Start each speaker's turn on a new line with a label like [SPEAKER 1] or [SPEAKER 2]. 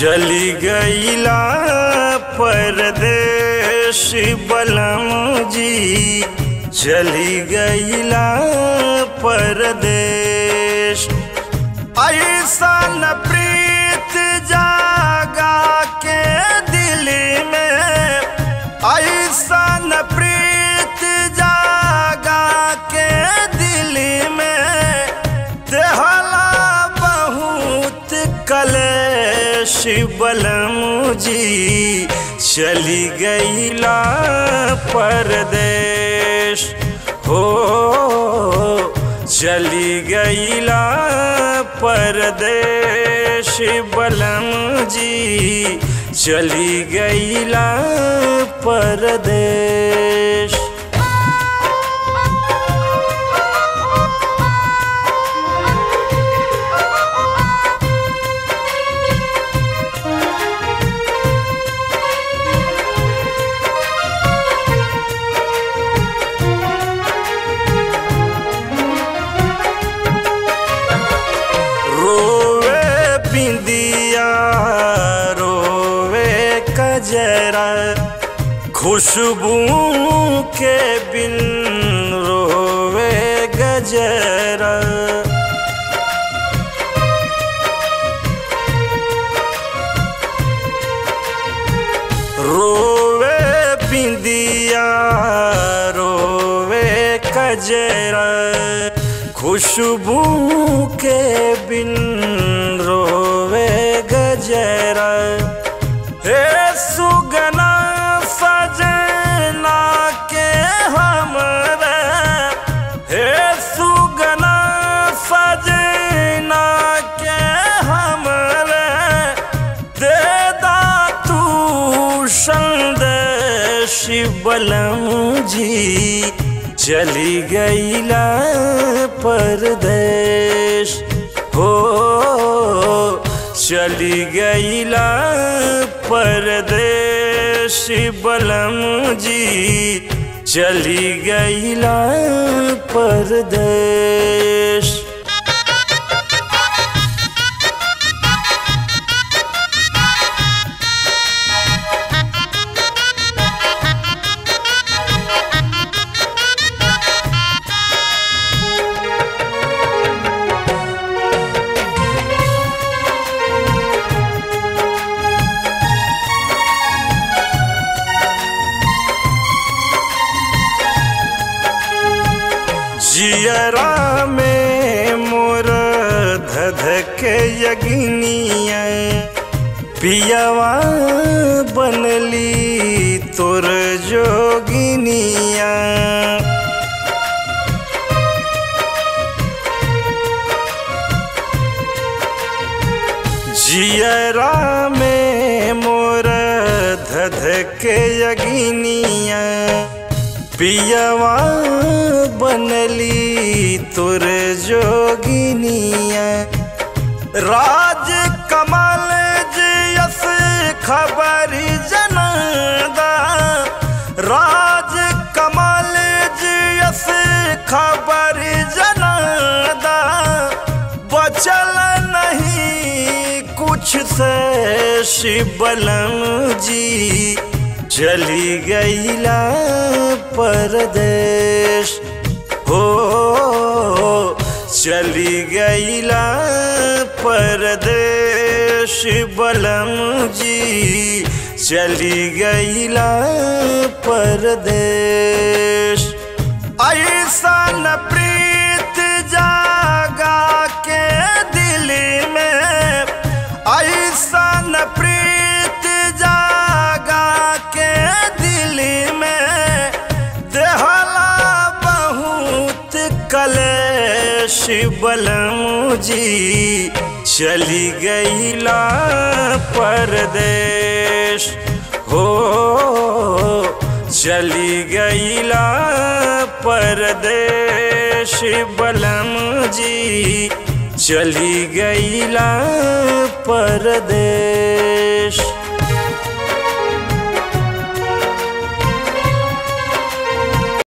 [SPEAKER 1] चली गईला परदेश बलम जी चली गईला परदेश ऐसा न प्रीत जागा के दिल में ऐसा न प्रीत जागा के दिल में देहला बहुत कलेश बलम जी चली गईला परदेश हो चली गईला परदेश बलम जी चली गईला परदेश रोवे बिंदिया रोवे कजरा खुशबू के बिन रोवे गजरा रोवे बिंदिया रोवे कजरा खुशबू के बिन रोवे गजरा हे सुगना सजना के हमरा हे सुगना सजना के हमरा दे दा तू संदेश बलम जी चली गईला परदेश हो चली गईला परदेश बलम जी चली गईला परदेश जियरा में मोर धधके यगिनिया पियवा बनली तोर जोगिनिया जियरा में मोर धधके यगिनिया पियवा बनली तुर जोगिनिया राज कमल जस खबरी जनदा राज कमल जस खबरी जनदा बचल नहीं कुछ से शिवलम जी चली गईला परदेश हो चली गईला परदेश बलम जी चली गईला परदेश ऐसा न प्रीत जागा के दिल में ऐसा न प्रीत जागा के दिल में देहला बहुत कलेश बलम जी चली गईला परदेश हो चली गईला परदेश बलम जी चली गईला परदेश